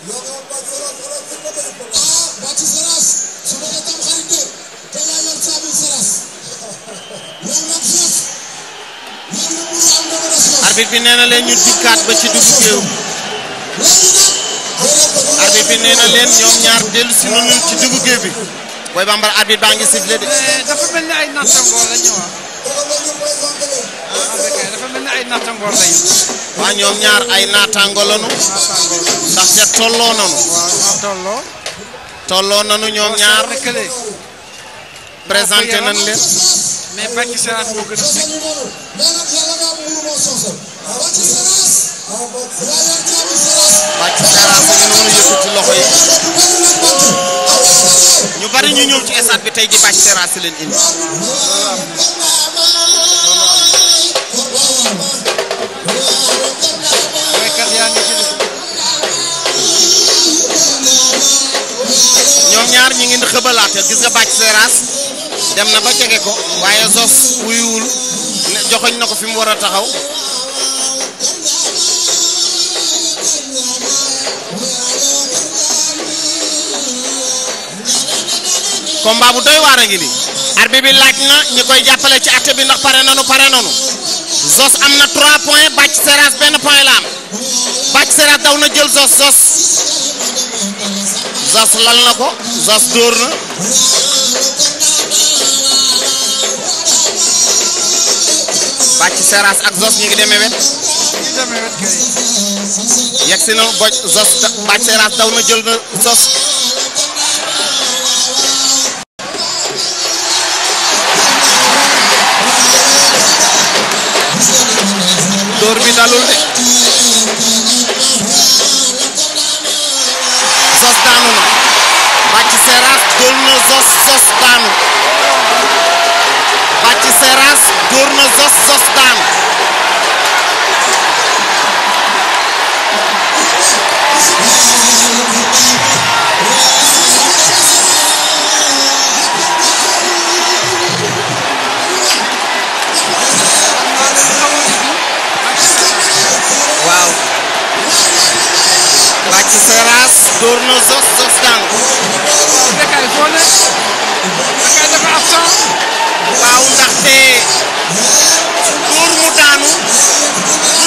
ah Bathie Seras su ma la tam xarit de te yaa yor caabi Seras yow nag Seras yow nag mu am dama des yow. arbitre bi nee na leen ñu dikkaat ba ci dugub géew léegi nag. arbitre bi nee na leen ñoom ñaar dellu si nañu ci dugub géew bi Boy Bambara arbitre baa ngi sifflé de mais dafa mel ni ay nattangoo la ñu wax dafa mel ni ay nattangoo lañu waa ñoom ñaar ay naataango lañu nattangoo ndax ca tolloo nañu waaw ñoo tolloo tolloo nañu ñoom ñaar lëkkale présenté nañ leen mais Bathie Seras moo gën a sëg mais nag yàlla nga am mënu moo soosal. Bathie Seras. yaa yor caabi Seras. Bathie Seras a ngi noonu yëkkati loxo yi Bathie. ñu bari ñu ñëw ci stade bi tey ji Bathie Seras leen indi baykat yaa ngi ci dugub ñoom ñaar ñi ngi xëbalaate gis nga Bathie Seras dem na ba jege ko waaye Zos wuyuwul ne joxoñ na ko fi mu war a taxaw combat bu doy waar a ngi nii arbitre bi laaj na ñi koy jàppale ci atte bi ndax pare nanu pare nanu Zos am na 3 points Bathie Seras benn point la am Bathie Seras daw na jël Zos Zos Zos lal na ko Zos dóor na Bathie Seras ak Zos ñi ngi demee wet ñu demee wet kay yegg si na boj Zos Bathie Seras daw na jël na Zos dóor bi dalul de Zos daanu na Bathie Seras dóor na Zos Zos daanu Bathie Seras dóor na Zos Zos daanu waaw Bathie Seras dóor na Zos Zos daanu Bécaye foo ne Bécaye dafa absent waaw ndaxte dóor mu daanu